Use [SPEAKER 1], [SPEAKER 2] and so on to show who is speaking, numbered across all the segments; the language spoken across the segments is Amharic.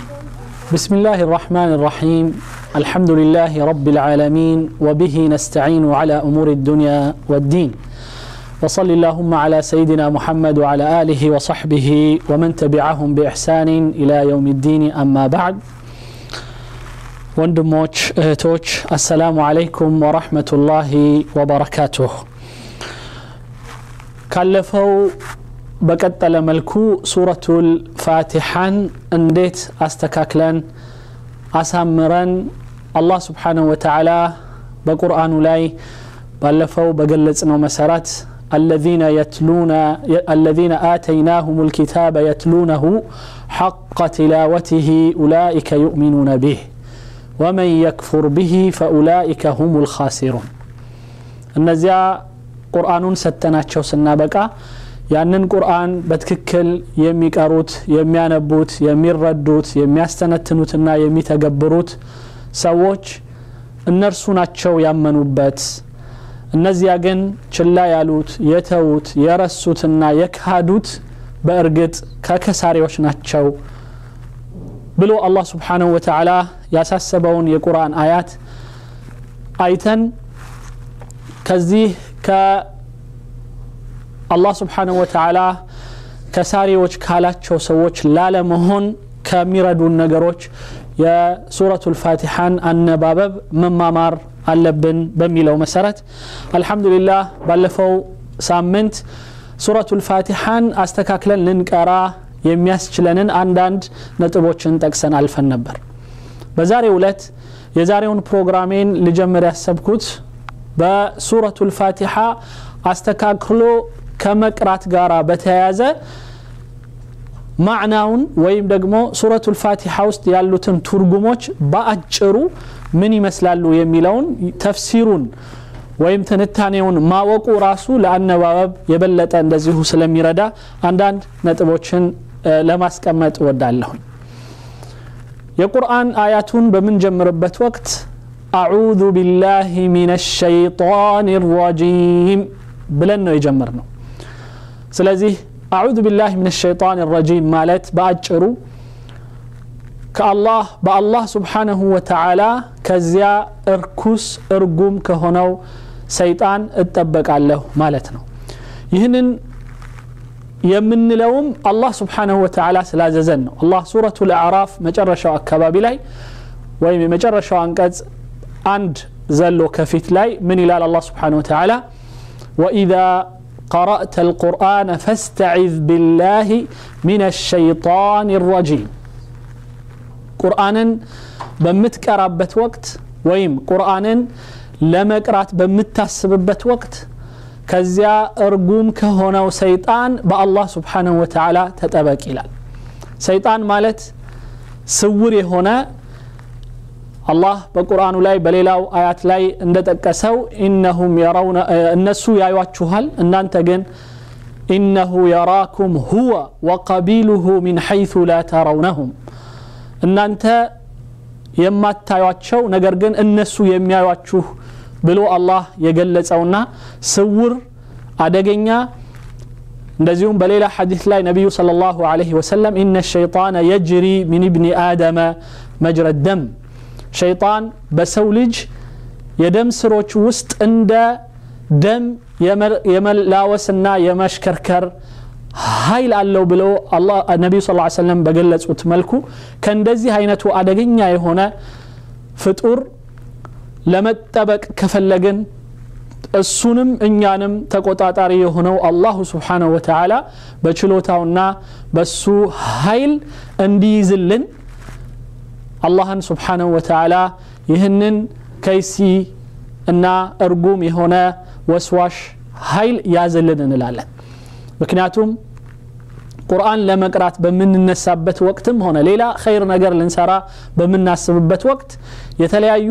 [SPEAKER 1] بسم الله الرحمن الرحيم الحمد لله رب العالمين وبه نستعين على أمور الدنيا والدين وصل اللهم على سيدنا محمد وعلى آله وصحبه ومن تبعهم بإحسان إلى يوم الدين أما بعد ወንድሞች እህቶች አሰላሙ አለይኩም ወረሕመቱላሂ ወበረካቱሁ ካለፈው በቀጠለ መልኩ ሱረቱል ፋቲሓን እንዴት አስተካክለን አሳምረን አላህ ስብሓንሁ ወተዓላ በቁርአኑ ላይ ባለፈው በገለጽነው መሰረት الذين يتلون الذين آتيناهم الكتاب يتلونه حق تلاوته أولئك يؤمنون به ومن يكفر به فأولئك هم الخاسرون እነዚያ ቁርአኑን ሰተናቸው ስናበቃ ያንን ቁርአን በትክክል የሚቀሩት የሚያነቡት የሚረዱት የሚያስተነትኑትና የሚተገብሩት ሰዎች እነርሱ ናቸው ያመኑበት እነዚያ ግን ችላ ያሉት የተዉት የረሱትና የካዱት በእርግጥ ከከሳሪዎች ናቸው ብሎ አላህ ስብሓንሁ ወተዓላ ያሳሰበውን የቁርአን አያት አይተን ከዚህ ከአላህ ስብሓንሁ ወተዓላ ከሳሪዎች ካላቸው ሰዎች ላለመሆን ከሚረዱን ነገሮች የሱረቱ ልፋቲሓን አነባበብ መማማር አለብን በሚለው መሰረት አልሐምዱሊላህ ባለፈው ሳምንት ሱረቱ ልፋቲሓን አስተካክለን ልንቀራ የሚያስችለንን አንዳንድ ነጥቦችን ጠቅሰን አልፈን ነበር በዛሬው ዕለት የዛሬውን ፕሮግራሜን ልጀምር ያሰብኩት በሱረቱ ልፋቲሓ አስተካክሎ ከመቅራት ጋር በተያያዘ ማዕናውን ወይም ደግሞ ሱረቱ ልፋቲሓ ውስጥ ያሉትን ትርጉሞች በአጭሩ ምን ይመስላሉ የሚለውን ተፍሲሩን ወይም ትንታኔውን ማወቁ ራሱ ለአነባበብ የበለጠ እንደዚሁ ስለሚረዳ አንዳንድ ነጥቦችን ለማስቀመጥ እወዳለሁኝ የቁርአን አያቱን በምንጀምርበት ወቅት አዑዙ ቢላህ ሚን ሸይጣን ረጂም ብለን ነው የጀመር ነው ስለዚህ አዑዙ ቢላህ ሚን ሸይጣን ረጂም ማለት በአጭሩ ከአላህ በአላህ ስብሓንሁ ወተዓላ ከዚያ እርኩስ እርጉም ከሆነው ሰይጣን እጠበቃለሁ ማለት ነው ይህንን የምንለውም አላህ ስብሓንሁ ወተዓላ ስላዘዘን ነው አላህ ሱረቱ ልአዕራፍ መጨረሻው አካባቢ ላይ ወይም የመጨረሻው አንቀጽ አንድ ዘሎ ከፊት ላይ ምን ይላል አላህ ስብሓንሁ ወተዓላ ወኢዛ قرأت القرآن فاستعذ بالله من الشيطان الرجيم ቁርአንን በምትቀራበት ወቅት ወይም ቁርአንን ለመቅራት በምታስብበት ወቅት ከዚያ እርጉም ከሆነው ሰይጣን በአላህ ስብሓንሁ ወተዓላ ተጠበቅ ይላል ሰይጣን ማለት ስውር የሆነ አላህ በቁርአኑ ላይ በሌላው አያት ላይ እንደጠቀሰው ኢነሁም የረውነ እነሱ ያዩችኋል እናንተ ግን ኢነሁ የራኩም ሁወ ወቀቢሉሁ ሚን ሐይث ላ ተረውነሁም እናንተ የማታዩቸው ነገር ግን እነሱ የሚያዩችሁ ብሎ አላህ የገለጸውና ስውር አደገኛ እንደዚሁም በሌላ ሐዲስ ላይ ነቢዩ صلى الله عليه وسلم إن الشيطان يجري من ابن آدم مجرى الدم ሸይጣን በሰው ልጅ የደም ስሮች ውስጥ እንደ ደም የመላወስና የመሽከርከር ኃይል አለው ብለው ነቢዩ ስ ሰለም በገለጹት መልኩ ከእንደዚህ አይነቱ አደገኛ የሆነ ፍጡር ለመጠበቅ ከፈለግን እሱንም እኛንም ተቆጣጣሪ የሆነው አላሁ ስብሓንሁ ወተዓላ በችሎታውና በሱ ኃይል እንዲይዝልን አላህን ስብሓንሁ ወተዓላ ይህንን ከይሲ እና እርጉም የሆነ ወስዋሽ ኃይል ያዝልን እንላለን ምክንያቱም ቁርአን ለመቅራት በምንነሳበት ወቅትም ሆነ ሌላ ኸይር ነገር ልንሰራ በምናስብበት ወቅት የተለያዩ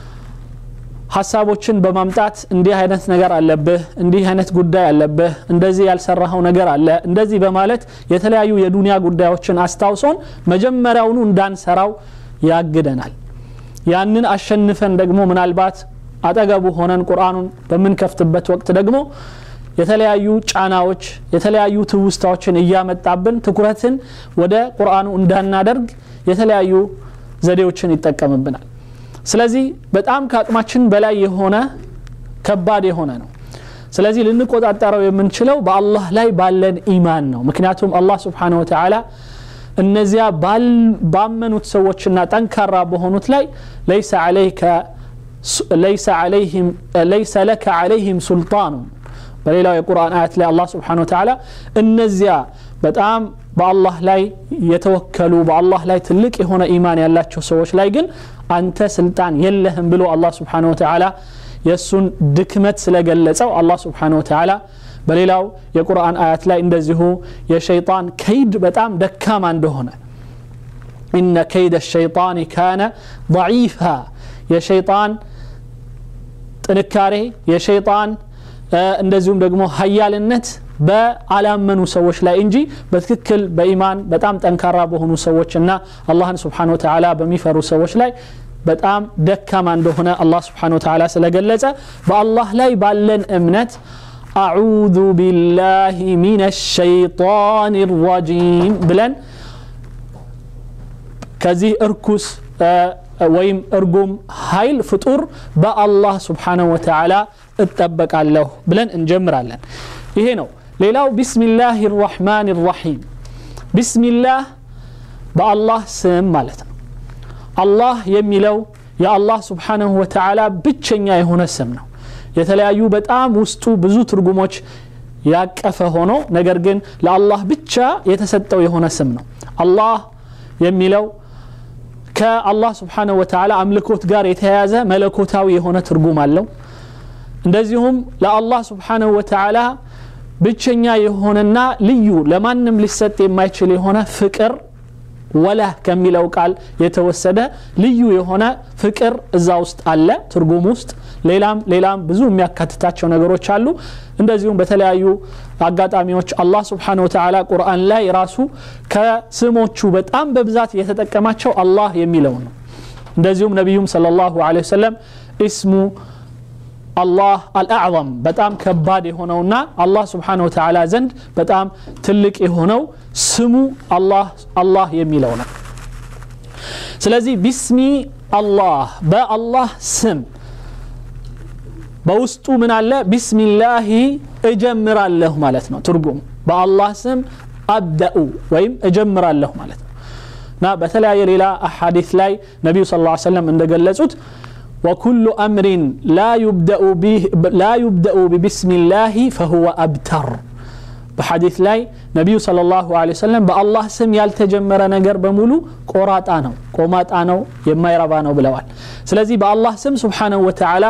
[SPEAKER 1] ሀሳቦችን በማምጣት እንዲህ አይነት ነገር አለብህ እንዲህ አይነት ጉዳይ አለብህ እንደዚህ ያልሰራኸው ነገር አለ እንደዚህ በማለት የተለያዩ የዱንያ ጉዳዮችን አስታውሶን መጀመሪያውኑ እንዳንሰራው ያግደናል ያንን አሸንፈን ደግሞ ምናልባት አጠገቡ ሆነን ቁርአኑን በምንከፍትበት ወቅት ደግሞ የተለያዩ ጫናዎች የተለያዩ ትውስታዎችን እያመጣብን ትኩረትን ወደ ቁርአኑ እንዳናደርግ የተለያዩ ዘዴዎችን ይጠቀምብናል ስለዚህ በጣም ከአቅማችን በላይ የሆነ ከባድ የሆነ ነው ስለዚህ ልንቆጣጠረው የምንችለው በአላህ ላይ ባለን ኢማን ነው ምክንያቱም አላህ ስብሓን ወተላ እነዚያ ባመኑት ሰዎችና ጠንካራ በሆኑት ላይ ለይሰ ዓለይከ ለይሰ ለከ ዓለይህም ሱልጣኑ በሌላው የቁርአን አያት ላይ አላህ ስብሓን ወተላ እነዚያ በጣም በአላህ ላይ የተወከሉ በአላህ ላይ ትልቅ የሆነ ኢማን ያላቸው ሰዎች ላይ ግን አንተ ስልጣን የለህም ብሎ አላህ ስብሓን ወተላ የእሱን ድክመት ስለገለጸው አላህ ስብሓን ወተላ በሌላው የቁርአን አያት ላይ እንደዚሁ የሸይጣን ከይድ በጣም ደካማ እንደሆነ ኢነ ከይደ ሸይጣን ካነ ضعيفا የሸይጣን ጥንካሬ የሸይጣን እንደዚሁም ደግሞ ሀያልነት በአላመኑ ሰዎች ላይ እንጂ በትክክል በኢማን በጣም ጠንካራ በሆኑ ሰዎችና አላህን ስብሓን ወተላ በሚፈሩ ሰዎች ላይ በጣም ደካማ እንደሆነ አላህ ስብሓን ወተላ ስለገለጸ በአላህ ላይ ባለን እምነት አዑዙ ቢላህ ሚን ሸይጣን ረጂም ብለን ከዚህ እርኩስ ወይም እርጉም ኃይል ፍጡር በአላህ ስብሓንሁ ወተዓላ እጠበቃለሁ ብለን እንጀምራለን ይሄ ነው ሌላው ቢስሚላህ ራሕማን ራሒም ቢስሚላህ በአላህ ስም ማለት ነው አላህ የሚለው የአላህ ስብሓንሁ ወተዓላ ብቸኛ የሆነ ስም ነው የተለያዩ በጣም ውስጡ ብዙ ትርጉሞች ያቀፈ ሆኖ ነገር ግን ለአላህ ብቻ የተሰጠው የሆነ ስም ነው አላህ የሚለው ከአላህ ስብሓንሁ ወተዓላ አምልኮት ጋር የተያያዘ መለኮታዊ የሆነ ትርጉም አለው እንደዚሁም ለአላህ ስብሓንሁ ወተዓላ ብቸኛ የሆነና ልዩ ለማንም ሊሰጥ የማይችል የሆነ ፍቅር ወላህ ከሚለው ቃል የተወሰደ ልዩ የሆነ ፍቅር እዛ ውስጥ አለ ትርጉም ውስጥ ሌላም ሌላም ብዙ የሚያካትታቸው ነገሮች አሉ እንደዚሁም በተለያዩ አጋጣሚዎች አላህ ስብሓን ወተዓላ ቁርአን ላይ ራሱ ከስሞቹ በጣም በብዛት የተጠቀማቸው አላህ የሚለው ነው እንደዚሁም ነቢዩም صለ ላሁ ለ ወሰለም እስሙ አላህ አልአዕظም በጣም ከባድ የሆነውና አላህ ስብሓን ወተዓላ ዘንድ በጣም ትልቅ የሆነው ስሙ አላህ የሚለው ነው ስለዚህ ቢስሚ አላህ በአላህ ስም በውስጡ ምን አለ ቢስሚላሂ እጀምራለሁ ማለት ነው ትርጉም በአላህ ስም አብደኡ ወይም እጀምራለሁ ማለት ነው እና በተለያየ ሌላ አሐዲት ላይ ነቢዩ ስ ሰለም እንደገለጹት وكل أمر لا يبدأ, به لا يبدأ ببسم الله فهو أبتر بحديث لاي نبي صلى الله عليه وسلم بالله سم ያልተጀመረ ነገር በሙሉ ቆራጣ ነው ቆማጣ ነው የማይረባ ነው ብለዋል ስለዚህ በአላህ ስም ስብሓንሁ ወተዓላ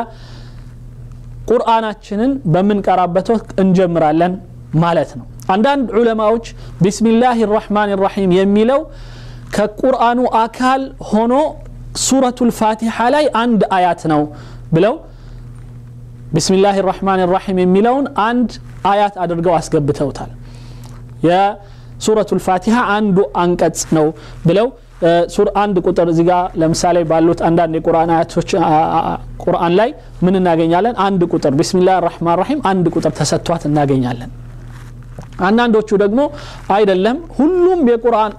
[SPEAKER 1] ቁርአናችንን በምንቀራበት ወቅት እንጀምራለን ማለት ነው አንዳንድ ዑለማዎች ቢስሚላህ ራሕማን ራሒም የሚለው ከቁርአኑ አካል ሆኖ ሱረቱ ልፋቲሓ ላይ አንድ አያት ነው ብለው ቢስሚላህ ራሕማን ራሒም የሚለውን አንድ አያት አድርገው አስገብተውታል የሱረቱ ልፋቲሓ አንዱ አንቀጽ ነው ብለው አንድ ቁጥር እዚህ ጋር ለምሳሌ ባሉት አንዳንድ የቁርአን አያቶች ቁርአን ላይ ምን እናገኛለን አንድ ቁጥር ቢስሚላህ ራሕማን ራሒም አንድ ቁጥር ተሰጥቷት እናገኛለን አንዳንዶቹ ደግሞ አይደለም ሁሉም የቁርአን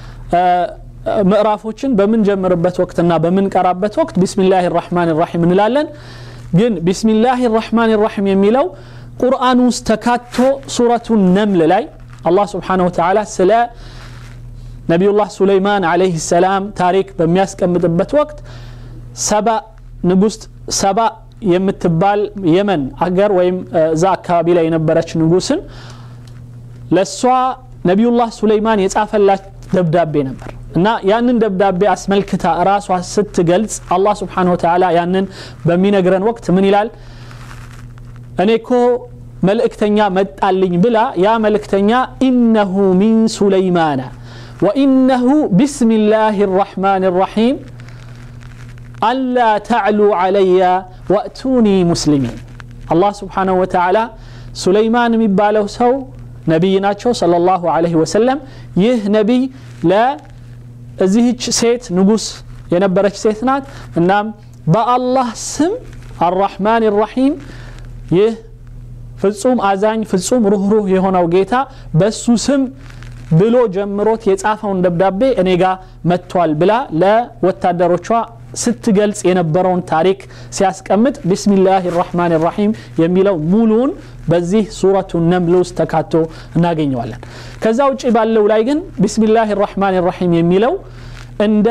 [SPEAKER 1] ምዕራፎችን በምንጀምርበት ወቅትና በምንቀራበት ወቅት ቢስሚላህ ራሕማን ራሒም እንላለን ግን ቢስሚላህ ራሕማን ራሒም የሚለው ቁርአን ውስጥ ተካቶ ሱረቱ ነምል ላይ አላህ ስብሓንሁ ወተዓላ ስለ ነቢዩላህ ሱለይማን አለይህ ሰላም ታሪክ በሚያስቀምጥበት ወቅት ሰባ ንጉስ ሰባ የምትባል የመን አገር ወይም እዛ አካባቢ ላይ የነበረች ንጉስን ለእሷ ነቢዩላህ ሱለይማን የጻፈላት ደብዳቤ ነበር እና ያንን ደብዳቤ አስመልክታ ራሷ ስትገልጽ አላህ ስብሓን ወተዓላ ያንን በሚነግረን ወቅት ምን ይላል እኔ እኮ መልእክተኛ መጣልኝ ብላ ያ መልእክተኛ ኢነሁ ሚን ሱለይማና ወኢነሁ ቢስሚላህ ራሕማን ራሒም አላ ተዕሉ ዓለያ ወእቱኒ ሙስሊሚን አላህ ስብሓንሁ ወተዓላ ሱለይማን የሚባለው ሰው ነቢይ ናቸው صለ ላሁ ለ ወሰለም ይህ ነቢይ ለእዚህች ሴት ንጉስ የነበረች ሴት ናት እናም በአላህ ስም አራሕማን ራሒም ይህ ፍጹም አዛኝ ፍጹም ሩህሩህ የሆነው ጌታ በሱ ስም ብሎ ጀምሮት የጻፈውን ደብዳቤ እኔ ጋር መጥቷል ብላ ለወታደሮቿ ስትገልጽ የነበረውን ታሪክ ሲያስቀምጥ ቢስሚላህ ራሕማን ራሒም የሚለው ሙሉውን በዚህ ሱረቱ ነምል ውስጥ ተካቶ እናገኘዋለን ከዛ ውጭ ባለው ላይ ግን ቢስሚላህ ራሕማን ራሒም የሚለው እንደ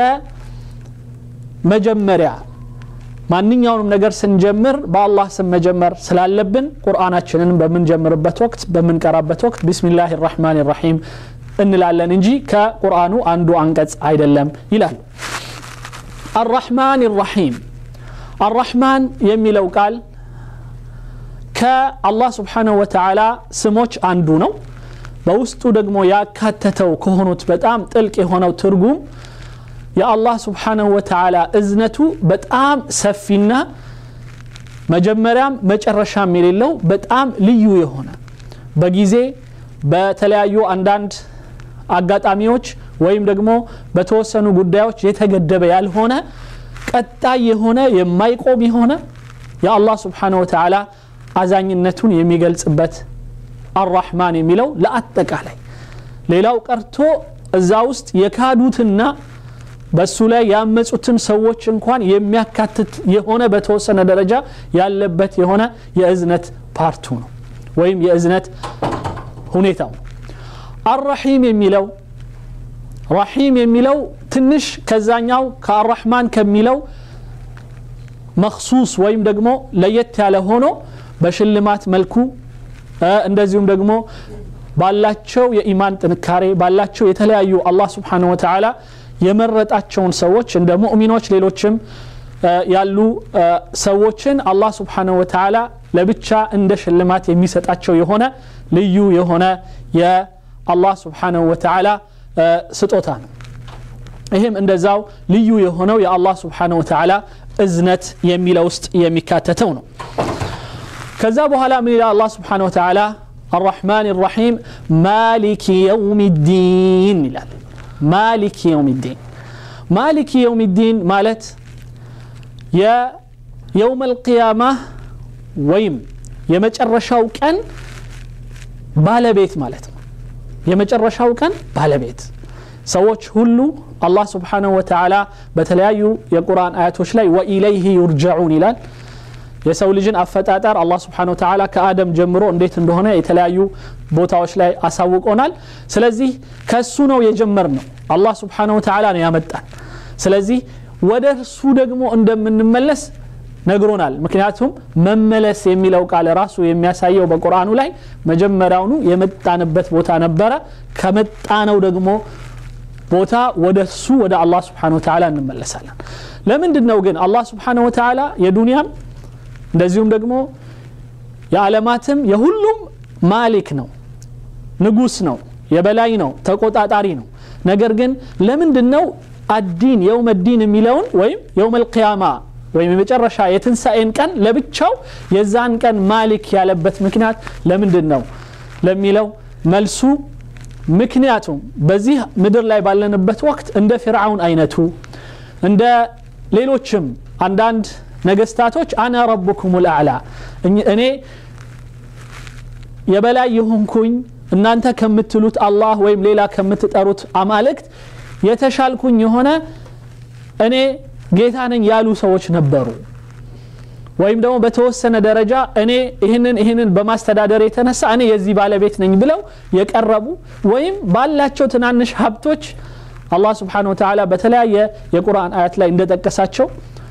[SPEAKER 1] መጀመሪያ ማንኛውንም ነገር ስንጀምር በአላህ ስም መጀመር ስላለብን ቁርአናችንን በምንጀምርበት ወቅት በምንቀራበት ወቅት ቢስሚላህ ራሕማን ራሒም እንላለን እንጂ ከቁርአኑ አንዱ አንቀጽ አይደለም ይላሉ አራሕማን ራሒም አራሕማን የሚለው ቃል ከአላህ ስብሓንሁ ወተዓላ ስሞች አንዱ ነው በውስጡ ደግሞ ያካተተው ከሆኑት በጣም ጥልቅ የሆነው ትርጉም የአላህ ስብሓንሁ ወተዓላ እዝነቱ በጣም ሰፊና መጀመሪያም መጨረሻም የሌለው በጣም ልዩ የሆነ በጊዜ በተለያዩ አንዳንድ አጋጣሚዎች ወይም ደግሞ በተወሰኑ ጉዳዮች የተገደበ ያልሆነ ቀጣይ የሆነ የማይቆም የሆነ የአላህ ስብሓንሁ ወተዓላ አዛኝነቱን የሚገልጽበት አራሕማን የሚለው ለአጠቃላይ ሌላው ቀርቶ እዛ ውስጥ የካዱትና በሱ ላይ ያመፁትን ሰዎች እንኳን የሚያካትት የሆነ በተወሰነ ደረጃ ያለበት የሆነ የእዝነት ፓርቱ ነው ወይም የእዝነት ሁኔታው ነው አራሒም የሚለው ራሒም የሚለው ትንሽ ከዛኛው ከአራሕማን ከሚለው መክሱስ ወይም ደግሞ ለየት ያለ ሆኖ በሽልማት መልኩ እንደዚሁም ደግሞ ባላቸው የኢማን ጥንካሬ ባላቸው የተለያዩ አላህ ስብሓንሁ ወተዓላ የመረጣቸውን ሰዎች እንደ ሙእሚኖች ሌሎችም ያሉ ሰዎችን አላህ ስብሓንሁ ወተዓላ ለብቻ እንደ ሽልማት የሚሰጣቸው የሆነ ልዩ የሆነ የአላህ ስብሓንሁ ወተዓላ ስጦታ ነው ይህም እንደዛው ልዩ የሆነው የአላህ ስብሓንሁ ወተዓላ እዝነት የሚለው ውስጥ የሚካተተው ነው ከዛ በኋላ ምን ይላል አላህ ስብሓንሁ ወተዓላ الرحمن الرحيم مالك يوم الدين ይላል ማሊክ የውም ዲን ማሊክ የውም ዲን ማለት የየውም አልቅያማ ወይም የመጨረሻው ቀን ባለቤት ማለት ነው የመጨረሻው ቀን ባለቤት ሰዎች ሁሉ አላህ ስብሓንሁ ወተዓላ በተለያዩ የቁርአን አያቶች ላይ ወኢለይህ ዩርጀዑን ይላል የሰው ልጅን አፈጣጠር አላህ ስብሓን ወተዓላ ከአደም ጀምሮ እንዴት እንደሆነ የተለያዩ ቦታዎች ላይ አሳውቆናል ስለዚህ ከሱ ነው የጀመር ነው አላህ ስብሓን ወተዓላ ነው ያመጣን ስለዚህ ወደ እርሱ ደግሞ እንደምንመለስ ነግሮናል ምክንያቱም መመለስ የሚለው ቃል ራሱ የሚያሳየው በቁርአኑ ላይ መጀመሪያውኑ የመጣንበት ቦታ ነበረ ከመጣነው ደግሞ ቦታ ወደ እሱ ወደ አላህ ስብሓን ወተዓላ እንመለሳለን ለምንድን ነው ግን አላህ ስብሓን ወተዓላ የዱንያም እንደዚሁም ደግሞ የዓለማትም የሁሉም ማሊክ ነው ንጉስ ነው የበላይ ነው ተቆጣጣሪ ነው ነገር ግን ለምንድን ነው አዲን የውመ ዲን የሚለውን ወይም የውም ልቅያማ ወይም የመጨረሻ የትንሣኤን ቀን ለብቻው የዛን ቀን ማሊክ ያለበት ምክንያት ለምንድን ነው ለሚለው መልሱ ምክንያቱም በዚህ ምድር ላይ ባለንበት ወቅት እንደ ፊርዓውን አይነቱ እንደ ሌሎችም አንዳንድ ነገስታቶች አነ ረቡኩም ልአዕላ እኔ የበላይ የሆንኩኝ እናንተ ከምትሉት አላህ ወይም ሌላ ከምትጠሩት አማልክት የተሻልኩኝ የሆነ እኔ ጌታ ነኝ ያሉ ሰዎች ነበሩ ወይም ደግሞ በተወሰነ ደረጃ እኔ ይህንን ይህንን በማስተዳደር የተነሳ እኔ የዚህ ባለቤት ነኝ ብለው የቀረቡ ወይም ባላቸው ትናንሽ ሀብቶች አላህ ስብሓን ወተዓላ በተለያየ የቁርአን አያት ላይ እንደጠቀሳቸው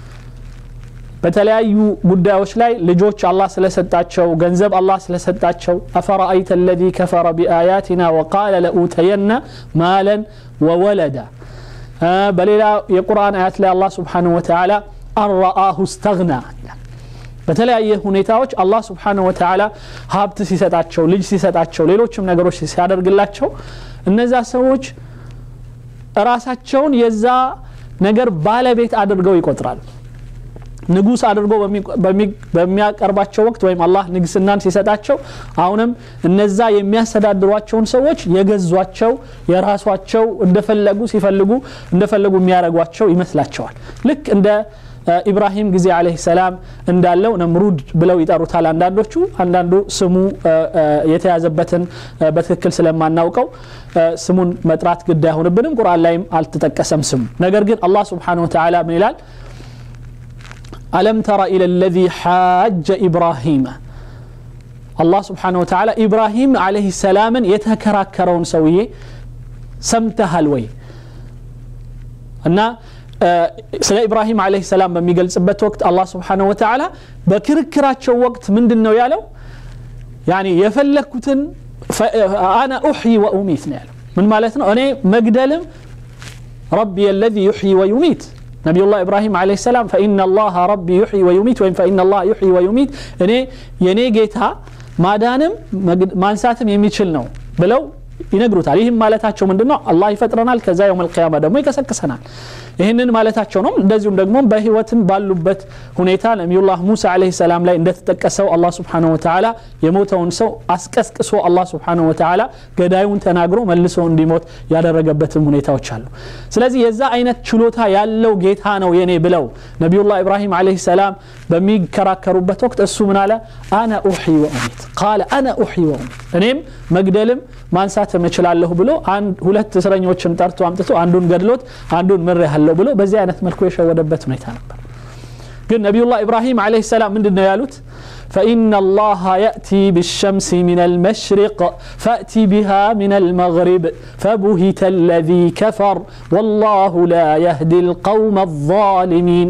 [SPEAKER 1] በተለያዩ ጉዳዮች ላይ ልጆች አላህ ስለሰጣቸው ገንዘብ አላህ ስለሰጣቸው አፈራአይተ ለዚ ከፈረ ቢአያትና ወቃለ ለኡተየና ማለን ወወለዳ በሌላ የቁርአን አያት ላይ አላህ ስብሓንሁ ወተዓላ አረአሁ ስተግና በተለያየ ሁኔታዎች አላህ ስብሓንሁ ወተዓላ ሀብት ሲሰጣቸው ልጅ ሲሰጣቸው ሌሎችም ነገሮች ሲያደርግላቸው እነዛ ሰዎች ራሳቸውን የዛ ነገር ባለቤት አድርገው ይቆጥራሉ ንጉስ አድርጎ በሚያቀርባቸው ወቅት ወይም አላህ ንግስናን ሲሰጣቸው አሁንም እነዛ የሚያስተዳድሯቸውን ሰዎች የገዟቸው የራሷቸው እንደፈለጉ ሲፈልጉ እንደፈለጉ የሚያደረጓቸው ይመስላቸዋል ልክ እንደ ኢብራሂም ጊዜ አለህ ሰላም እንዳለው ነምሩድ ብለው ይጠሩታል አንዳንዶቹ አንዳንዱ ስሙ የተያዘበትን በትክክል ስለማናውቀው ስሙን መጥራት ግድ አይሆንብንም ቁርአን ላይም አልተጠቀሰም ስሙ ነገር ግን አላህ ስብሓን ወተላ ምን ይላል ألم تر إلى الذي حاج إبراهيم الله سبحانه وتعالى إبراهيم عليه السلام يتكراكرون سوية سمتها الوي أن ስለ ኢብራሂም አለህ ሰላም በሚገልጽበት ወቅት አላህ ስብሓንሁ ወተዓላ በክርክራቸው ወቅት ምንድን ነው ያለው ያኒ የፈለግኩትን አና ኡሕይ ወኡሚት ነው ያለው ምን ማለት ነው እኔ መግደልም ረቢ የለዚ ዩሕይ ወዩሚት نبي الله إبراهيم عليه السلام فإن الله ربي يحيي ويميت وإن فإن الله يحيي ويميت أني يني جيتها ما دانم ما نساتم يميتشل نو بلو ይነግሩታል ይህም ማለታቸው ምንድን ነው አላህ ይፈጥረናል ከዛ የውም ልቅያማ ደግሞ ይቀሰቅሰናል ይህንን ማለታቸው ነው እንደዚሁም ደግሞ በህይወትም ባሉበት ሁኔታ ነቢዩላህ ሙሳ አለ ሰላም ላይ እንደተጠቀሰው አላህ ስብሓን ወተላ የሞተውን ሰው አስቀስቅሶ አላህ ስብሓን ወተላ ገዳዩን ተናግሮ መልሶ እንዲሞት ያደረገበትም ሁኔታዎች አሉ ስለዚህ የዛ አይነት ችሎታ ያለው ጌታ ነው የኔ ብለው ነቢዩላህ ኢብራሂም አለ ሰላም በሚከራከሩበት ወቅት እሱ ምን አለ አነ ኡሒ ወኡሚት ቃለ አነ ኡሒ ወኡሚት እኔም መግደልም ማንሳት እችላለሁ ብሎ ሁለት እስረኞችን ጠርቶ አምጥቶ አንዱን ገድሎት አንዱን ምር ያለው ብሎ በዚህ አይነት መልኩ የሸወደበት ሁኔታ ነበር ግን ነቢዩላህ ኢብራሂም አለ ሰላም ምንድን ነው ያሉት فإن الله يأتي بالشمس من المشرق فأتي بها من المغرب فبهت الذي كفر والله لا يهدي القوم الظالمين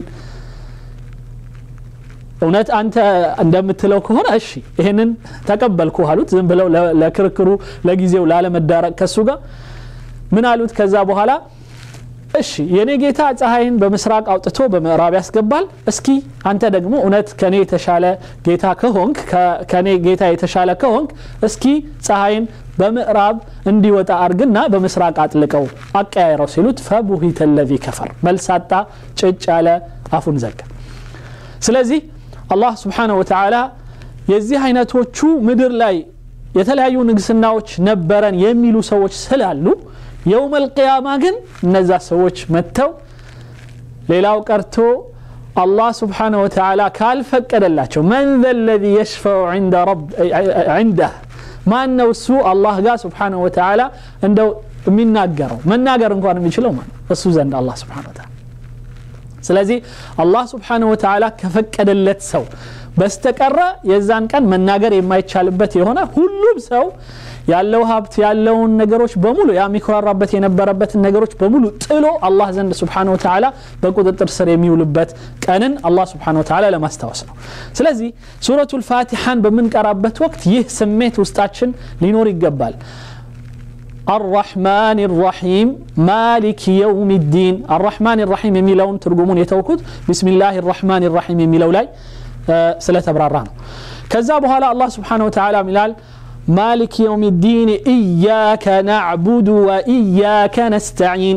[SPEAKER 1] እውነት አንተ እንደምትለው ከሆነ እሺ ይህንን ተቀበልኩ አሉት ዝም ብለው ለክርክሩ ለጊዜው ላለመዳረቅ ከሱ ጋር ምን አሉት ከዛ በኋላ እሺ የኔ ጌታ ፀሐይን በምስራቅ አውጥቶ በምዕራብ ያስገባል እስኪ አንተ ደግሞ እውነት ከኔ የተሻለ ጌታ ከሆንክ ከኔ ጌታ የተሻለ ከሆንክ እስኪ ፀሐይን በምዕራብ እንዲወጣ አርግና በምስራቅ አጥልቀው አቀያይረው ሲሉት ፈቡሂተ ለዚ ከፈር መልሳጣ ጭጭ ያለ አፉን ዘጋ ስለዚህ አላህ ስብሓንሁ ወተዓላ የዚህ አይነቶቹ ምድር ላይ የተለያዩ ንግስናዎች ነበረን የሚሉ ሰዎች ስላሉ የውም አልቅያማ ግን እነዛ ሰዎች መጥተው ሌላው ቀርቶ አላህ ስብሓንሁ ወተዓላ ካልፈቀደላቸው መን ዘ ለዚ የሽፈዑ ዒንደህ ማን ነው እሱ አላህ ጋር ስብሓንሁ ወተዓላ እንደው የሚናገረው መናገር እንኳን የሚችለው ማለት እሱ ዘንድ አላህ ስብሓን ወተዓላ ስለዚህ አላህ ስብሓንሁ ወተዓላ ከፈቀደለት ሰው በስተቀረ የዛን ቀን መናገር የማይቻልበት የሆነ ሁሉም ሰው ያለው ሀብት ያለውን ነገሮች በሙሉ ያ የሚኮራራበት የነበረበትን ነገሮች በሙሉ ጥሎ አላህ ዘንድ ስብሓን ወተዓላ በቁጥጥር ስር የሚውልበት ቀንን አላህ ስብሓን ወተዓላ ለማስታወስ ነው ስለዚህ ሱረቱ ልፋቲሓን በምንቀራበት ወቅት ይህ ስሜት ውስጣችን ሊኖር ይገባል الرحمن الرحيم مالك يوم الدين الرحمن الرحيم يميلون ترجمون يتوكد بسم الله الرحمن الرحيم يميلو لاي آه سلة براران كذا بها الله سبحانه وتعالى ملال مالك يوم الدين إياك نعبد وإياك نستعين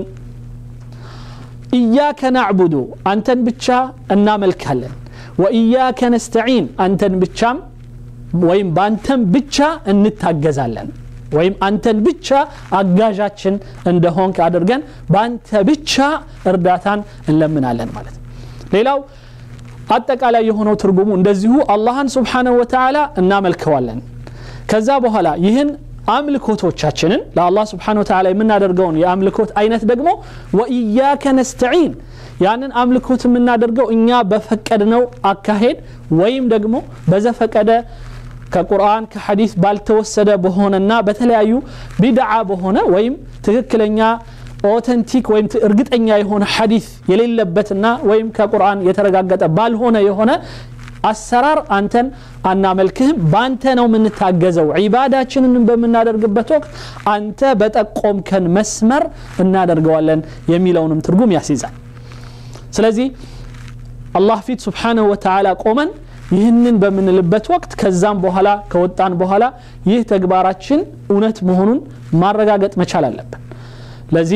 [SPEAKER 1] إياك نعبد أنت بتشا النامل كهلن وإياك نستعين أنت بتشا ويم بانتم بتشا እንታገዛለን ወይም አንተን ብቻ አጋዣችን እንደሆንክ አድርገን በአንተ ብቻ እርዳታን እንለምናለን ማለት ነው ሌላው አጠቃላይ የሆነው ትርጉሙ እንደዚሁ አላህን ስብሓንሁ ወተዓላ እናመልከዋለን ከዛ በኋላ ይህን አምልኮቶቻችንን ለአላህ ስብሓን ወተዓላ የምናደርገውን የአምልኮት አይነት ደግሞ ወኢያከ ነስተዒን ያንን አምልኮት የምናደርገው እኛ በፈቀድነው አካሄድ ወይም ደግሞ በዘፈቀደ ከቁርአን ከሐዲስ ባልተወሰደ በሆነና በተለያዩ ቢድዓ በሆነ ወይም ትክክለኛ ኦተንቲክ ወይም እርግጠኛ የሆነ ሐዲስ የሌለበትና ወይም ከቁርአን የተረጋገጠ ባልሆነ የሆነ አሰራር አንተን አናመልክህም በአንተ ነው የምንታገዘው ዒባዳችንን በምናደርግበት ወቅት አንተ በጠቆምከን መስመር እናደርገዋለን የሚለውንም ትርጉም ያስይዛል ስለዚህ አላህ ፊት ስብሓንሁ ወተዓላ ቆመን ይህንን በምንልበት ወቅት ከዛም በኋላ ከወጣን በኋላ ይህ ተግባራችን እውነት መሆኑን ማረጋገጥ መቻል አለብን ለዚህ ነው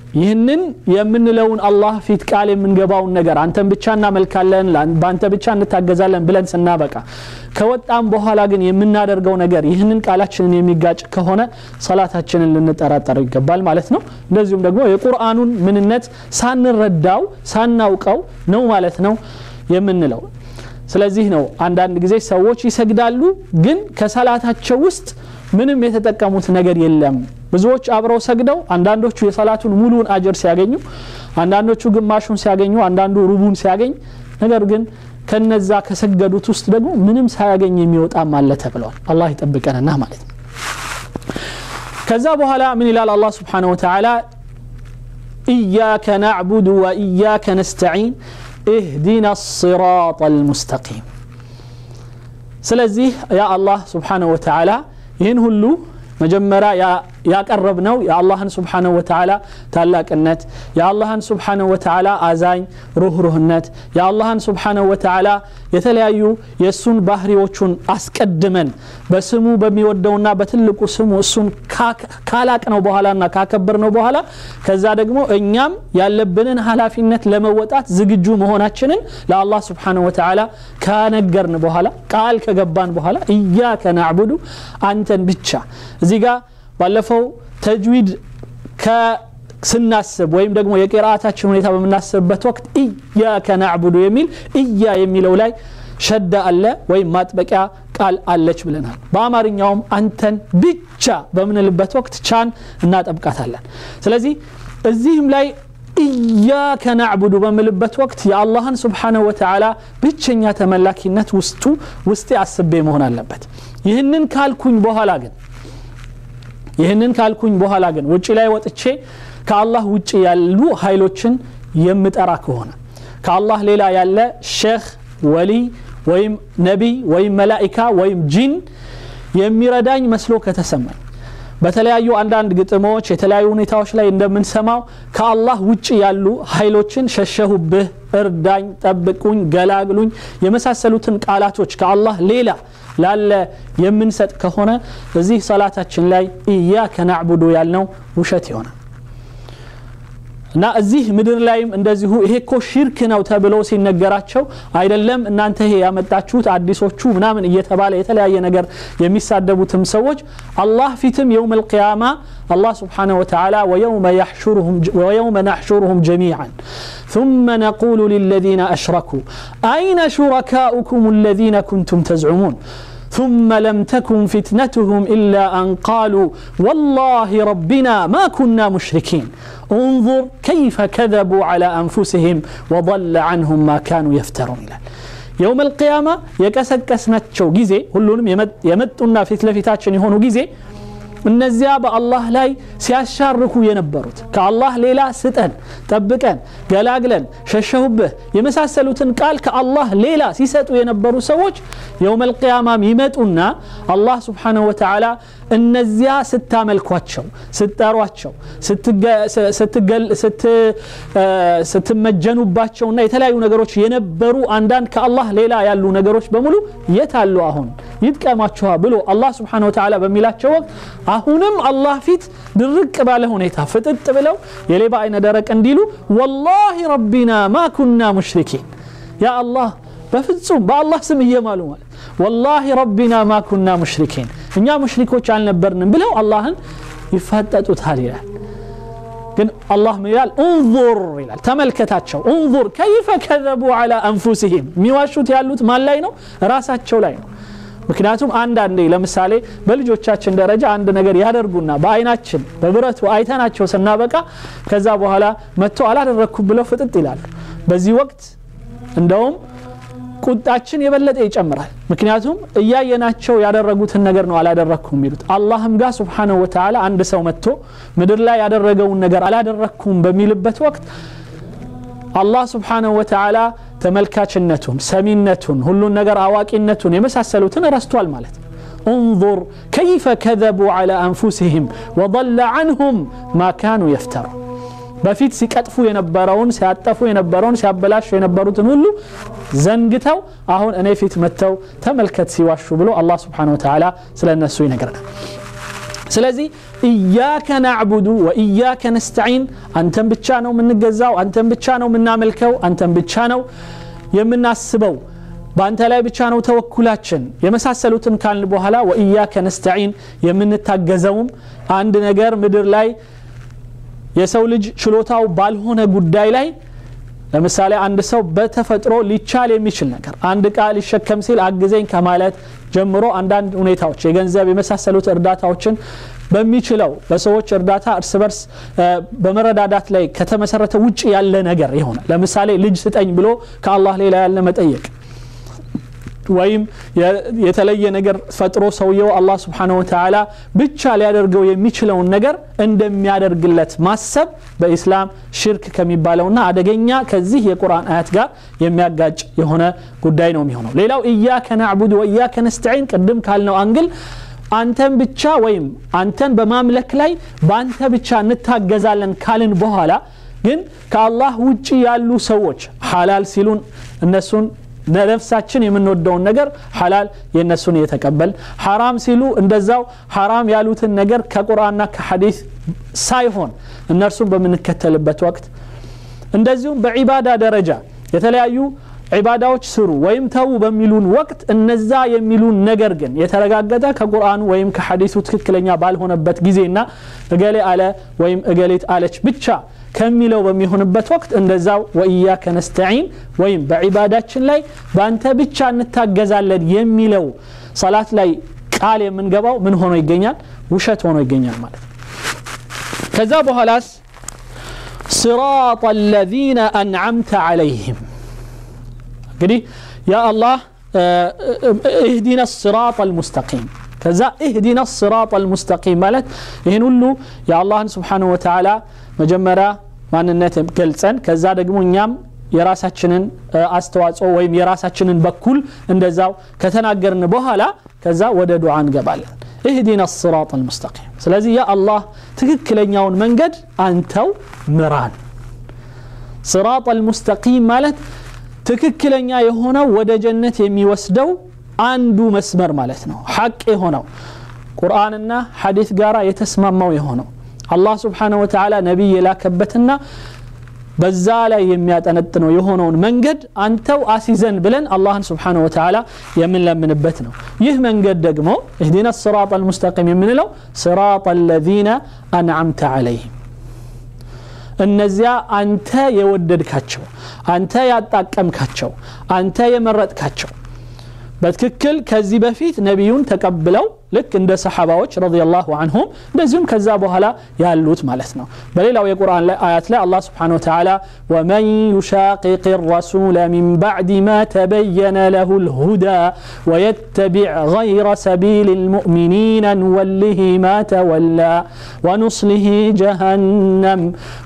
[SPEAKER 1] ይህንን የምንለውን አላህ ፊት ቃል የምንገባውን ነገር አንተን ብቻ እናመልካለን በአንተ ብቻ እንታገዛለን ብለን ስናበቃ ከወጣም በኋላ ግን የምናደርገው ነገር ይህንን ቃላችንን የሚጋጭ ከሆነ ሰላታችንን ልንጠራጠር ይገባል ማለት ነው እንደዚሁም ደግሞ የቁርአኑን ምንነት ሳንረዳው ሳናውቀው ነው ማለት ነው የምንለው ስለዚህ ነው አንዳንድ ጊዜ ሰዎች ይሰግዳሉ ግን ከሰላታቸው ውስጥ ምንም የተጠቀሙት ነገር የለም ብዙዎች አብረው ሰግደው አንዳንዶቹ የሰላቱን ሙሉን አጀር ሲያገኙ አንዳንዶቹ ግማሹን ሲያገኙ አንዳንዱ ሩቡን ሲያገኝ ነገር ግን ከነዛ ከሰገዱት ውስጥ ደግሞ ምንም ሳያገኝ የሚወጣም አለ ተብለዋል አላህ ይጠብቀንና ማለት ነው ከዛ በኋላ ምን ይላል አላህ ስብሓን ወተላ ኢያከ ናዕቡድ ወኢያከ ነስተዒን እህዲና الصراط المستقيم ስለዚህ ያ አላህ ስብሓንሁ ወተዓላ ይህን ሁሉ መጀመሪያ ያቀረብነው የአላህን ስብሓንሁ ወተዓላ ታላቅነት የአላህን ስብሓንሁ ወተዓላ አዛኝ ሩህሩህነት የአላህን ስብሓንሁ ወተዓላ የተለያዩ የእሱን ባህሪዎቹን አስቀድመን በስሙ በሚወደውና በትልቁ ስሙ እሱን ካላቅ ነው በኋላና ካከበር ነው በኋላ ከዛ ደግሞ እኛም ያለብንን ኃላፊነት ለመወጣት ዝግጁ መሆናችንን ለአላህ ስብሓንሁ ወተዓላ ካነገርን በኋላ ቃል ከገባን በኋላ እያከ ናዕቡዱ አንተን ብቻ እዚህ ጋር ባለፈው ተጅዊድ ስናስብ ወይም ደግሞ የቅርአታችን ሁኔታ በምናስብበት ወቅት እያከ ናዕቡዱ የሚል እያ የሚለው ላይ ሸዳ አለ ወይም ማጥበቂያ ቃል አለች ብለናል በአማርኛውም አንተን ብቻ በምንልበት ወቅት ቻን እናጠብቃታለን ስለዚህ እዚህም ላይ ኢያከ ናዕቡዱ በምልበት ወቅት የአላህን ስብሓንሁ ወተዓላ ብቸኛ ተመላኪነት ውስጡ ውስጤ አስቤ መሆን አለበት ይህንን ካልኩኝ በኋላ ግን ይህንን ካልኩኝ በኋላ ግን ውጭ ላይ ወጥቼ ከአላህ ውጭ ያሉ ኃይሎችን የምጠራ ከሆነ ከአላህ ሌላ ያለ ሼክ ወሊ ወይም ነቢይ ወይም መላኢካ ወይም ጂን የሚረዳኝ መስሎ ከተሰማኝ በተለያዩ አንዳንድ ግጥሞች የተለያዩ ሁኔታዎች ላይ እንደምንሰማው ከአላህ ውጭ ያሉ ኃይሎችን ሸሸሁብህ እርዳኝ ጠብቁኝ ገላግሉኝ የመሳሰሉትን ቃላቶች ከአላህ ሌላ ላለ የምንሰጥ ከሆነ እዚህ ሰላታችን ላይ ኢያከ ናዕቡዱ ያልነው ውሸት ይሆናል እና እዚህ ምድር ላይም እንደዚሁ ይሄ እኮ ሽርክ ነው ተብሎ ሲነገራቸው አይደለም እናንተ ይሄ ያመጣችሁት አዲሶቹ ምናምን እየተባለ የተለያየ ነገር የሚሳደቡትም ሰዎች አላህ ፊትም የውም ልቅያማ الله سبحانه وتعالى ويوم يحشرهم ويوم نحشرهم جميعا ثم نقول للذين أشركوا أين شركاؤكم الذين كنتم تزعمون ثم لم تكن فتنتهم إلا أن قالوا والله ربنا ما كنا مشركين انظر كيف كذبوا على أنفسهم وضل عنهم ما كانوا يفترون يوم القيامة يكسكسنتشو جيزي هلونم يمتنا في تلفتاتشن يهونو جيزي እነዚያ በአላህ ላይ ሲያሻርኩ የነበሩት ከአላህ ሌላ ስጠን ጠብቀን ገላግለን ሸሸሁብህ የመሳሰሉትን ቃል ከአላህ ሌላ ሲሰጡ የነበሩ ሰዎች የውም ልቅያማም ይመጡና አላህ ስብሓንሁ ወተዓላ እነዚያ ስታመልኳቸው ስትጠሯቸው ስትመጀኑባቸውና የተለያዩ ነገሮች የነበሩ አንዳንድ ከአላህ ሌላ ያሉ ነገሮች በሙሉ የት አሉ አሁን ይጥቀማችኋ ብሎ አላህ ስብሓን ወተዓላ በሚላቸው ወቅት አሁንም አላህ ፊት ድርቅ ባለ ሁኔታ ፍጥጥ ብለው የሌባ አይነ ደረቅ እንዲሉ ወላሂ ረቢና ማ ኩና ሙሽሪኪን ያ አላህ በፍጹም በአላህ ስም እየማሉ ማለት ወላሂ ረቢና ማ ኩና ሙሽሪኪን እኛ ሙሽሪኮች አልነበርንም ብለው አላህን ይፋጠጡታል ይላል ግን አላህ ምን ይላል እንظር ይላል ተመልከታቸው እንظር ከይፈ ከዘቡ አላ አንፉሲህም የሚዋሹት ያሉት ማን ላይ ነው ራሳቸው ላይ ነው ምክንያቱም አንዳንዴ ለምሳሌ በልጆቻችን ደረጃ አንድ ነገር ያደርጉና በአይናችን በብረቱ አይተናቸው ስናበቃ ከዛ በኋላ መጥቶ አላደረግኩም ብለው ፍጥጥ ይላሉ በዚህ ወቅት እንደውም ቁጣችን የበለጠ ይጨምራል ምክንያቱም እያየናቸው ያደረጉትን ነገር ነው አላደረግኩም የሚሉት አላህም ጋር ስብሓንሁ ወተዓላ አንድ ሰው መጥቶ ምድር ላይ ያደረገውን ነገር አላደረግኩም በሚልበት ወቅት አላህ ስብሓንሁ ወተዓላ ተመልካችነቱን ሰሚነቱን ሁሉን ነገር አዋቂነቱን የመሳሰሉትን ረስቷል ማለት ነው انظر كيف كذبوا على أنفسهم وضل عنهم ما كانوا يفترون በፊት ሲቀጥፉ የነበረውን ሲያጠፉ የነበረውን ሲያበላሹ የነበሩትን ሁሉ ዘንግተው አሁን እኔ ፊት መጥተው ተመልከት ሲዋሹ ብሎ አላህ ስብሓን ወተዓላ ስለ እነሱ ይነግረናል ስለዚህ እያከ ናዕቡዱ ወእያከ ነስተዒን አንተን ብቻ ነው የምንገዛው አንተን ብቻ ነው የምናመልከው አንተን ብቻ ነው የምናስበው በአንተ ላይ ብቻ ነው ተወኩላችን የመሳሰሉትን ካልን በኋላ ወእያከ ነስተዒን የምንታገዘውም አንድ ነገር ምድር ላይ የሰው ልጅ ችሎታው ባልሆነ ጉዳይ ላይ ለምሳሌ አንድ ሰው በተፈጥሮ ሊቻል የሚችል ነገር አንድ እቃ ሊሸከም ሲል አግዘኝ ከማለት ጀምሮ አንዳንድ ሁኔታዎች የገንዘብ የመሳሰሉት እርዳታዎችን በሚችለው በሰዎች እርዳታ እርስ በርስ በመረዳዳት ላይ ከተመሰረተ ውጭ ያለ ነገር ይሆናል ለምሳሌ ልጅ ስጠኝ ብሎ ከአላህ ሌላ ያለ መጠየቅ ወይም የተለየ ነገር ፈጥሮ ሰውየው አላህ ስብሓነ ወተዓላ ብቻ ሊያደርገው የሚችለውን ነገር እንደሚያደርግለት ማሰብ በኢስላም ሽርክ ከሚባለውና አደገኛ ከዚህ የቁርአን አያት ጋር የሚያጋጭ የሆነ ጉዳይ ነው የሚሆነው ሌላው እያከ ናዕቡድ ወእያከ ነስተዒን ቅድም ካልነው አንግል አንተን ብቻ ወይም አንተን በማምለክ ላይ በአንተ ብቻ እንታገዛለን ካልን በኋላ ግን ከአላህ ውጭ ያሉ ሰዎች ሐላል ሲሉን እነሱን ለነፍሳችን የምንወደውን ነገር ሐላል የእነሱን እየተቀበል ሐራም ሲሉ እንደዛው ሐራም ያሉትን ነገር ከቁርአንና ከሐዲስ ሳይሆን እነርሱን በምንከተልበት ወቅት እንደዚሁም በዒባዳ ደረጃ የተለያዩ ዒባዳዎች ስሩ ወይም ተዉ በሚሉን ወቅት እነዛ የሚሉን ነገር ግን የተረጋገጠ ከቁርአኑ ወይም ከሐዲሱ ትክክለኛ ባልሆነበት ጊዜና እገሌ አለ ወይም እገሌት አለች ብቻ ከሚለው በሚሆንበት ወቅት እንደዛው ወኢያከ ነስተዒን ወይም በዒባዳችን ላይ በአንተ ብቻ እንታገዛለን የሚለው ሰላት ላይ ቃል የምንገባው ምን ሆኖ ይገኛል ውሸት ሆኖ ይገኛል ማለት ነው ከዛ በኋላስ صراط الذين أنعمت عليهم እንግዲህ ያ አላህ እህዲና ስራጥ አልሙስተቂም ከዛ እህዲና ስራጥ አልሙስተቂም ማለት ይህን ሁሉ የአላህን ስብሓን ወተዓላ መጀመሪያ ማንነት ገልጸን ከዛ ደግሞ እኛም የራሳችንን አስተዋጽኦ ወይም የራሳችንን በኩል እንደዛው ከተናገርን በኋላ ከዛ ወደ ዱዓ እንገባለን እህዲና ስራጥ አልሙስተቂም ስለዚህ ያ አላህ ትክክለኛውን መንገድ አንተው ምራን ስራጥ አልሙስተቂም ማለት ትክክለኛ የሆነው ወደ ጀነት የሚወስደው አንዱ መስመር ማለት ነው ሐቅ የሆነው ቁርአንና ሐዲስ ጋራ የተስማማው የሆነው አላህ ስብሓነ ወተዓላ ነቢይ የላከበትና በዛ ላይ የሚያጠነጥነው የሆነውን መንገድ አንተው አሲዘን ብለን አላህን ስብሓነ ወተዓላ የምንለምንበት ነው ይህ መንገድ ደግሞ እህዲና ስራጥ አልሙስተቂም የምንለው ስራጥ አለዚነ አንዓምተ ዓለይህም እነዚያ አንተ የወደድካቸው አንተ ያጣቀምካቸው አንተ የመረጥካቸው በትክክል ከዚህ በፊት ነቢዩን ተቀብለው ልክ እንደ ሰሓባዎች ረዲየላሁ አንሁም እንደዚሁም ከዛ በኋላ ያሉት ማለት ነው በሌላው የቁርአን ላይ አያት ላይ አላህ ስብሓን ወተዓላ ወመን ዩሻቅቅ ረሱለ ሚን ባዕድ ማ ተበየነ ለሁ ልሁዳ ወየተቢዕ غይረ ሰቢል ልሙእሚኒን ንወልህ ማ ተወላ ወኑስሊህ ጀሃነም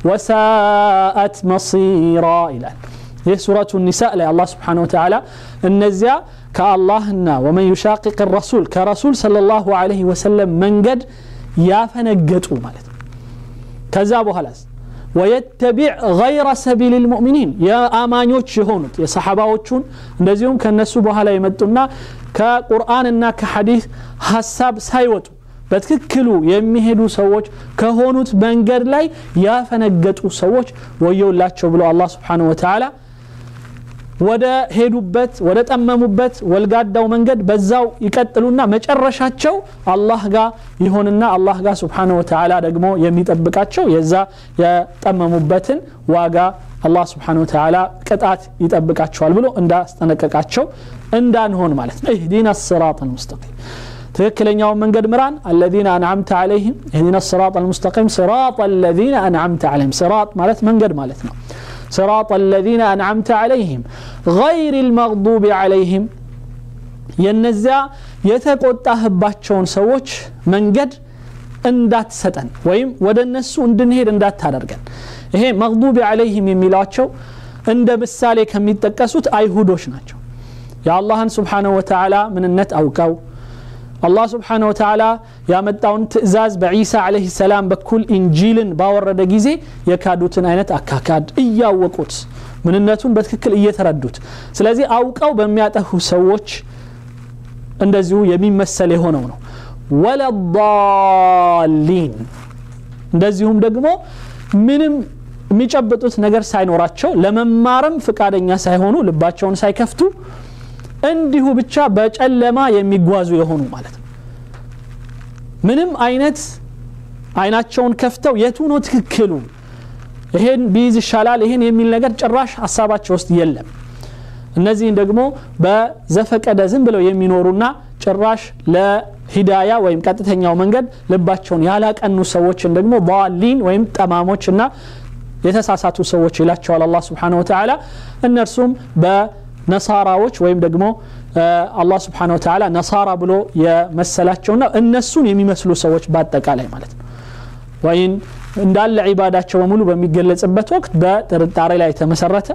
[SPEAKER 1] ወሳአት መሲራ ይላል ይህ ሱረቱ ኒሳ ላይ አላህ ስብሓን ወተዓላ እነዚያ ከአላህና ወመን ዩሻቅቅ ረሱል ከረሱል صለ ላሁ ለህ ወሰለም መንገድ ያፈነገጡ ማለት ነው ከዛ በኋላስ ወየተቢዕ ገይረ ሰቢል ልሙእሚኒን የአማኞች የሆኑት የሰሓባዎቹን እንደዚሁም ከነሱ በኋላ የመጡና ከቁርአንና ከሐዲስ ሀሳብ ሳይወጡ በትክክሉ የሚሄዱ ሰዎች ከሆኑት መንገድ ላይ ያፈነገጡ ሰዎች ወየውላቸው ብሎ አላህ ስብሓንሁ ወተዓላ ወደ ሄዱበት ወደ ጠመሙበት ወልጋዳው መንገድ በዛው ይቀጥሉና መጨረሻቸው አላህ ጋር ይሆንና አላህ ጋር ስብሓን ወተዓላ ደግሞ የሚጠብቃቸው የዛ የጠመሙበትን ዋጋ አላህ ስብሓን ወተዓላ ቅጣት ይጠብቃቸዋል ብሎ እንዳስጠነቀቃቸው እንዳንሆን ማለት ነው እህዲና ስራጥ አልሙስተቂም ትክክለኛውን መንገድ ምራን አለዚነ አንዓምተ ዓለይህም እህዲና ስራጥ አልሙስተቂም ስራጥ አለዚነ አንዓምተ ዓለይህም ስራጥ ማለት መንገድ ማለት ነው صراط الذين أنعمت عليهم غير المغضوب عليهم የነዚያ የተቆጣህባቸውን ሰዎች መንገድ እንዳትሰጠን ወይም ወደ እነሱ እንድንሄድ እንዳታደርገን ይሄ መግዱቢ አለይህም የሚሏቸው እንደ ምሳሌ ከሚጠቀሱት አይሁዶች ናቸው የአላህን ስብሓንሁ ወተዓላ ምንነት አውቀው አላህ ስብሓን ወተዓላ ያመጣውን ትእዛዝ በዒሳ ዓለይህ ሰላም በኩል ኢንጂልን ባወረደ ጊዜ የካዱትን አይነት አካካድ እያወቁት ምንነቱን በትክክል እየተረዱት ስለዚህ አውቀው በሚያጠፉ ሰዎች እንደዚሁ የሚመሰል የሆነው ነው ወለዳሊን እንደዚሁም ደግሞ ምንም የሚጨብጡት ነገር ሳይኖራቸው ለመማርም ፍቃደኛ ሳይሆኑ ልባቸውን ሳይከፍቱ እንዲሁ ብቻ በጨለማ የሚጓዙ የሆኑ ማለት ነው ምንም አይነት አይናቸውን ከፍተው የቱ ነው ትክክሉ ይሄን ቢይዝ ይሻላል ይሄን የሚል ነገር ጭራሽ ሀሳባቸው ውስጥ የለም እነዚህን ደግሞ በዘፈቀደ ዝም ብለው የሚኖሩና ጭራሽ ለሂዳያ ወይም ቀጥተኛው መንገድ ልባቸውን ያላቀኑ ሰዎችን ደግሞ በዋሊን ወይም ጠማሞች እና የተሳሳቱ ሰዎች ይላቸዋል አላህ ስብሓን ወተላ እነርሱም በነሳራዎች ወይም ደግሞ አላህ ስብሓን ወተላ ነሳራ ብሎ የመሰላቸውና እነሱን የሚመስሉ ሰዎች በአጠቃላይ ማለት ነው ወይም እንዳለ ዒባዳቸው በሙሉ በሚገለጽበት ወቅት በጥርጣሬ ላይ የተመሰረተ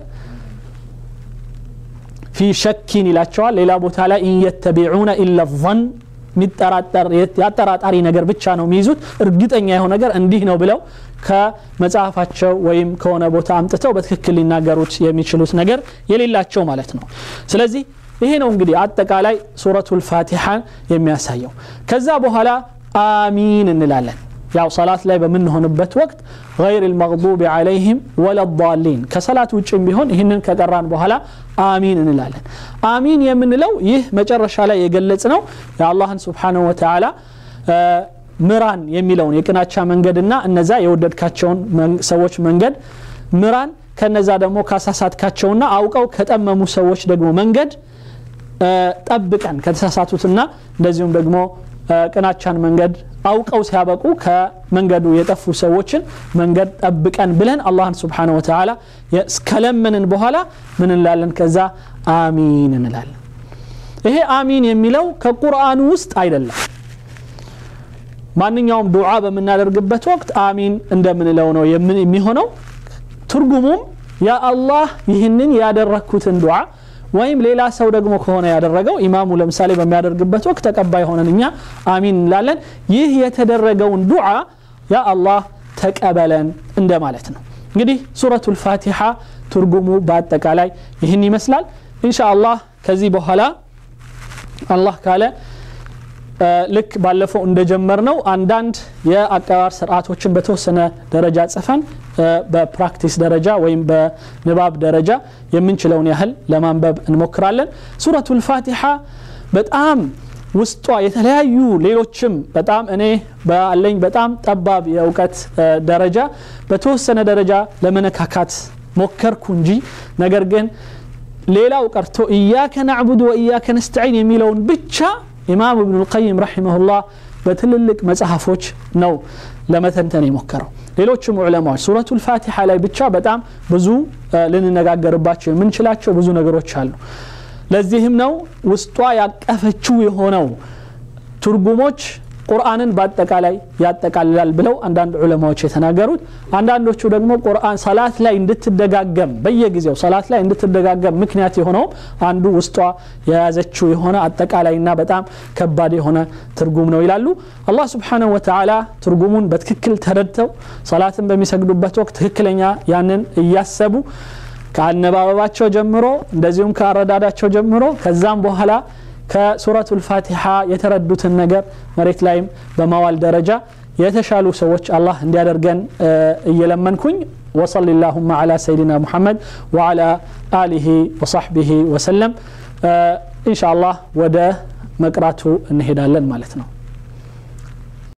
[SPEAKER 1] ፊ ሸኪን ይላቸዋል ሌላ ቦታ ላይ ኢንየተቢዑነ ኢለ ظን የአጠራጣሪ ነገር ብቻ ነው የሚይዙት እርግጠኛ የሆነ ነገር እንዲህ ነው ብለው ከመጽሐፋቸው ወይም ከሆነ ቦታ አምጥተው በትክክል ሊናገሩት የሚችሉት ነገር የሌላቸው ማለት ነው ስለዚህ ይሄ ነው እንግዲህ አጠቃላይ ሱረቱ ልፋቲሓ የሚያሳየው ከዛ በኋላ አሚን እንላለን ያው ሰላት ላይ በምንሆንበት ወቅት غير المغضوب عليهم ولا الضالين ከሰላት ውጭም ቢሆን ይህንን ከቀራን በኋላ አሚን እንላለን አሚን የምንለው ይህ መጨረሻ ላይ የገለጽ ነው የአላህን ስብሓንሁ ወተላ ምራን የሚለውን የቅናቻ መንገድና እነዛ የወደድካቸውን ሰዎች መንገድ ምራን ከነዛ ደግሞ ካሳሳትካቸውና አውቀው ከጠመሙ ሰዎች ደግሞ መንገድ ጠብቀን ከተሳሳቱትና እንደዚሁም ደግሞ ቅናቻን መንገድ አውቀው ሲያበቁ ከመንገዱ የጠፉ ሰዎችን መንገድ ጠብቀን ብለን አላህን ስብሓን ወተላ እስከለመንን በኋላ ምን እንላለን ከዛ አሚን እንላለን ይሄ አሚን የሚለው ከቁርአኑ ውስጥ አይደለም ማንኛውም ዱዓ በምናደርግበት ወቅት አሚን እንደምንለው ነው የሚሆነው ትርጉሙም ያ አላህ ይህንን ያደረግኩትን ዱዓ ወይም ሌላ ሰው ደግሞ ከሆነ ያደረገው ኢማሙ ለምሳሌ በሚያደርግበት ወቅት ተቀባይ ሆነን እኛ አሚን እንላለን ይህ የተደረገውን ዱዓ ያ አላህ ተቀበለን እንደማለት ነው እንግዲህ ሱረቱ ልፋቲሓ ትርጉሙ በአጠቃላይ ይህን ይመስላል እንሻ አላህ ከዚህ በኋላ አላህ ካለ ልክ ባለፈው እንደጀመር ነው አንዳንድ የአቀራር ስርዓቶችን በተወሰነ ደረጃ ጽፈን በፕራክቲስ ደረጃ ወይም በንባብ ደረጃ የምንችለውን ያህል ለማንበብ እንሞክራለን ሱረቱ ልፋቲሓ በጣም ውስጧ የተለያዩ ሌሎችም በጣም እኔ ባለኝ በጣም ጠባብ የእውቀት ደረጃ በተወሰነ ደረጃ ለመነካካት ሞከርኩ እንጂ ነገር ግን ሌላው ቀርቶ እያከ ናዕቡድ ወእያከ ነስተዒን የሚለውን ብቻ ኢማም እብኑ ልቀይም ረሒመሁላህ በትልልቅ መጽሐፎች ነው ለመተንተን የሞከረው ሌሎችም ዑለማዎች ሱረቱ ልፋቲሓ ላይ ብቻ በጣም ብዙ ልንነጋገርባቸው የምንችላቸው ብዙ ነገሮች አሉ ለዚህም ነው ውስጧ ያቀፈችው የሆነው ትርጉሞች ቁርአንን በአጠቃላይ ያጠቃልላል ብለው አንዳንድ ዑለማዎች የተናገሩት አንዳንዶቹ ደግሞ ቁርአን ሰላት ላይ እንድትደጋገም በየጊዜው ሰላት ላይ እንድትደጋገም ምክንያት የሆነውም አንዱ ውስጧ የያዘችው የሆነ አጠቃላይና በጣም ከባድ የሆነ ትርጉም ነው ይላሉ አላህ ስብሓንሁ ወተላ ትርጉሙን በትክክል ተረድተው ሰላትን በሚሰግዱበት ወቅት ትክክለኛ ያንን እያሰቡ ከአነባበባቸው ጀምሮ እንደዚሁም ከአረዳዳቸው ጀምሮ ከዛም በኋላ ከሱረቱ ልፋቲሓ የተረዱትን ነገር መሬት ላይም በማዋል ደረጃ የተሻሉ ሰዎች አላህ እንዲያደርገን እየለመንኩኝ ወصل اللهم على سيدنا محمد وعلى آله وصحبه وسلم إن شاء الله ወደ መቅራቱ እንሄዳለን ማለት ነው